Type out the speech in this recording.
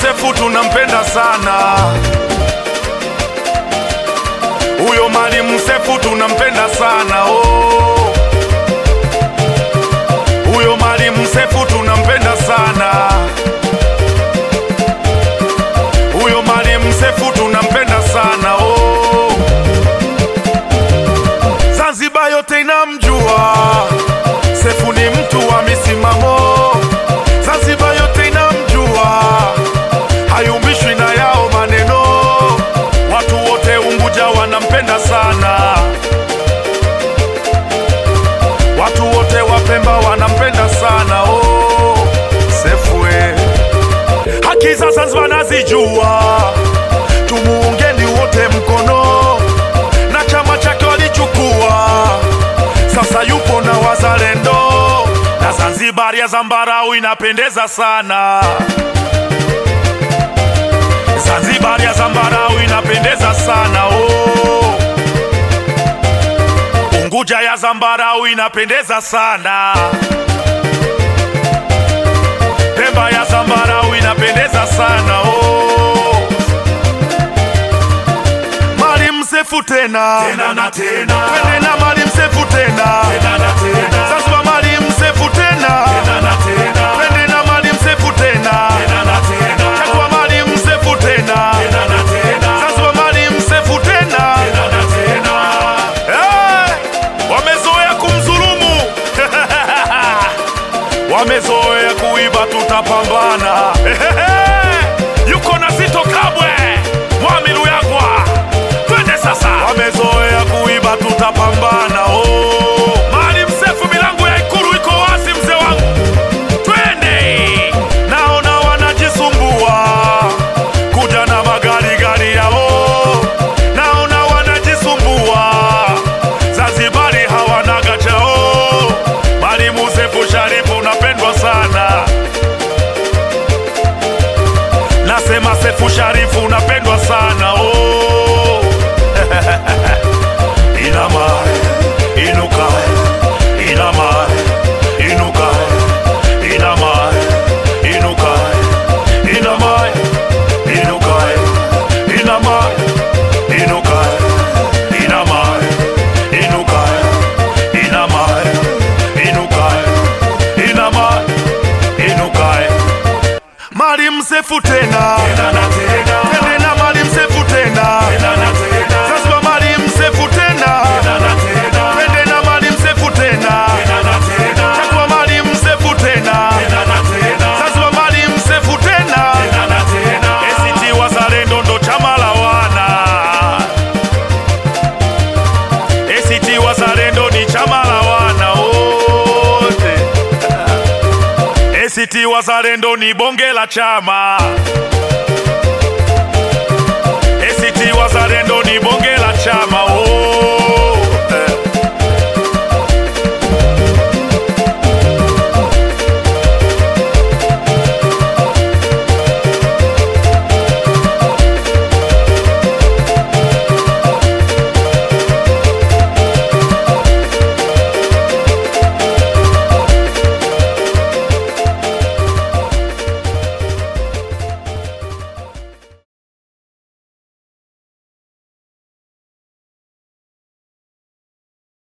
Sefu tunampenda sana huyo Mwalimu Sefu tunampenda sana oh. Huyo Mwalimu Sefu tunampenda sana huyo Mwalimu Sefu tunampenda sana oh. Zanzibar yote inamjua Sefu ni mtu wa misimamo, Zanzibar yote inamjua, hayumbishwi na yao maneno. Watu wote Unguja wanampenda sana, watu wote wa Pemba wanampenda sana oh, Sefu eh. Haki za Zanzibar nazijua, tumuungeni wote mkono, na chama chake walichukua sasa yupo na wazalendo na Zanzibar ya zambarau inapendeza sana. Zanzibar ya zambarau inapendeza sana oh. Unguja ya zambarau inapendeza sana. Pemba ya zambarau inapendeza sana oh. Mwalimu Sefu tena Tena na tena. twende na Mwalimu Sefu tena Tena na tena. Zanzibar Mwalimu Sefu tena Tena na tena. twende na Mwalimu Sefu tena Tena na tena. chagua Mwalimu Sefu tena Tena na tena. Zanzibar Mwalimu Sefu tena Tena na tena. Eh, wamezoea kumdhulumu wamezoea kuiba, tutapambana yuko na Zito Kabwe Mwamilu Yagwa, twende sasa. Wamezoea kuiba, tutapambana oh. Maalim Sefu, milango ya Ikulu iko wazi, mzee wangu, twende. Naona wanajisumbua kuja na magari gari yao, naona wanajisumbua Zanzibari hawana gachao. Mwalimu Sefu Sharifu unapendwa sana, nasema Sefu Sharifu unapendwa sana oh. Inama, inuka, inama, inuka, inama, inuka, inama, inuka, inama, inuka, inama, inuka, inama, inuka, inama, inuka. Mwalimu Sefu tena, Tena na tena. twende na Mwalimu Sefu tena, Tena na tena. Zanzibar Mwalimu Sefu tena, Tena na tena. twende na Mwalimu Sefu tena, Tena na tena. chagua Mwalimu Sefu tena, Tena na tena. Zanzibar Mwalimu Sefu tena. Tena na tena. ACT Wazalendo ndo chama la wana. ACT Wazalendo ni chama la wana wote. ACT Wazalendo ni bonge la chama.